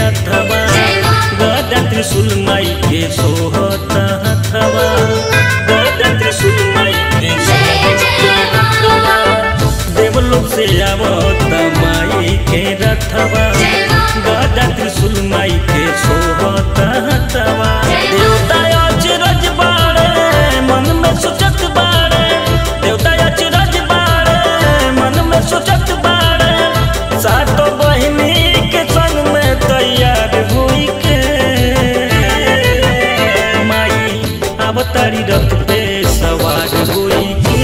रथवा गदा त्रिशूल माई के सोहता हथवा गदा त्रिशूल माई के सोहता हथवा देवलोक से आवत माई के रथवा गदा त्रिशूल माई के सोहता हथवा देवता अचरज बाड़े मन में सोचत बाड़े देवता अचरज बाड़े मन में सोचत बाड़े सातो बहिनी के संग में तैयार हुई के माई अवतारी रथ पे सवार हुई के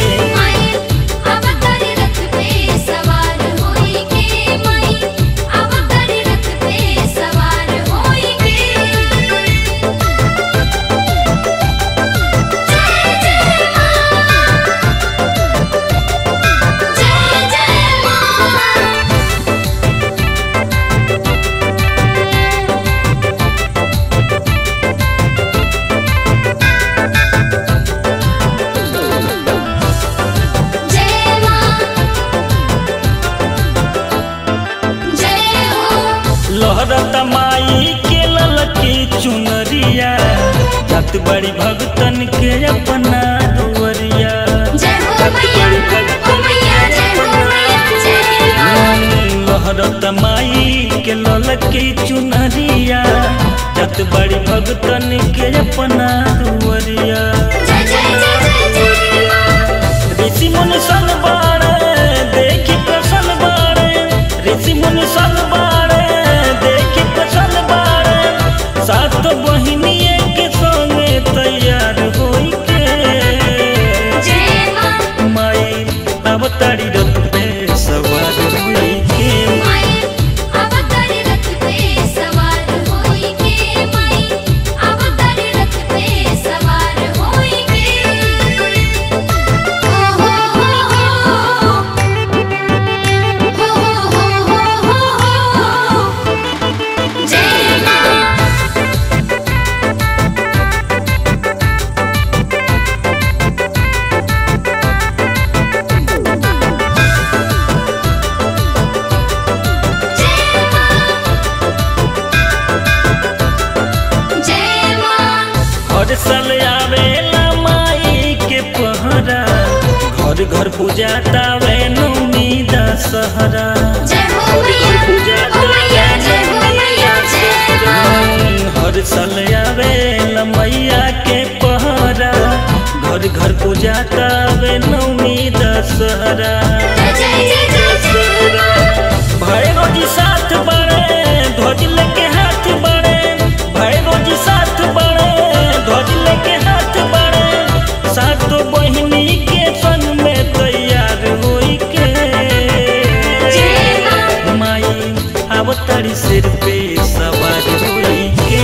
लहरत माई के ललकी चुनरिया जत बड़ी भगतन के अपना दुवरिया लहरत माई के ललकी चुनरिया जत बड़ी भगतन के अपना दुवरिया ऋषि मुनि सन बाड़े देखी प्रसन्न बाड़े ऋषि मुनि सन बाड़े देखी प्रसन्न बाड़े सात बहिनिए के संगे तैयार होई के माई अवतारी रथ पे सवार हुई के हर साल आवेला माई के पहरा घर घर पूजा तावे नौमी दशहरा हर साल आवेला मैया के पहरा घर घर पूजा तावे नौमी दशहरा भैरो जी साथ बड़े ध्वज लेके हाथ बड़े भैरो जी साथ बड़े ध्वज लेके हाथ बड़े सातो बहिनी के संग में तैयार होई के माई अवतारी सिर पे सवार होई के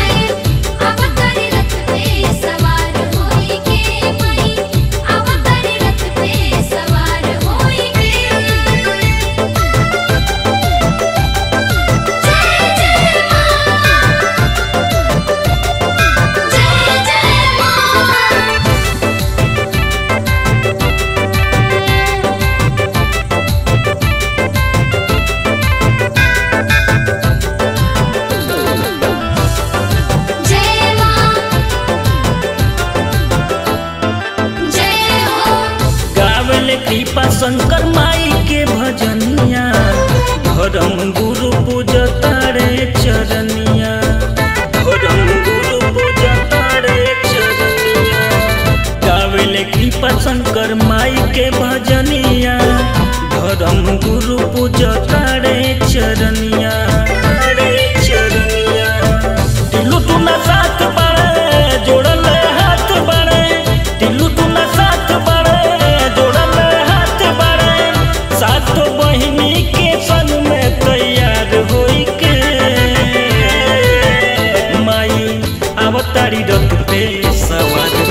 गावले कृपा शंकर माई के भजनिया धर्म गुरु पूजतारे चरनिया धर्म गुरु पूजतारे चरनिया गावले कृपा शंकर माई के भजनिया धर्म गुरु पूजतारे चरनिया तारे चरनिया दिलु टुना साथ बड़े जोड़ल हाथ बड़े दिलु टुना साथ बड़े जोड़ल हाथ बड़े सातो बहिनी के संग में तैयार होई के माई अवतारी रथ पे सवार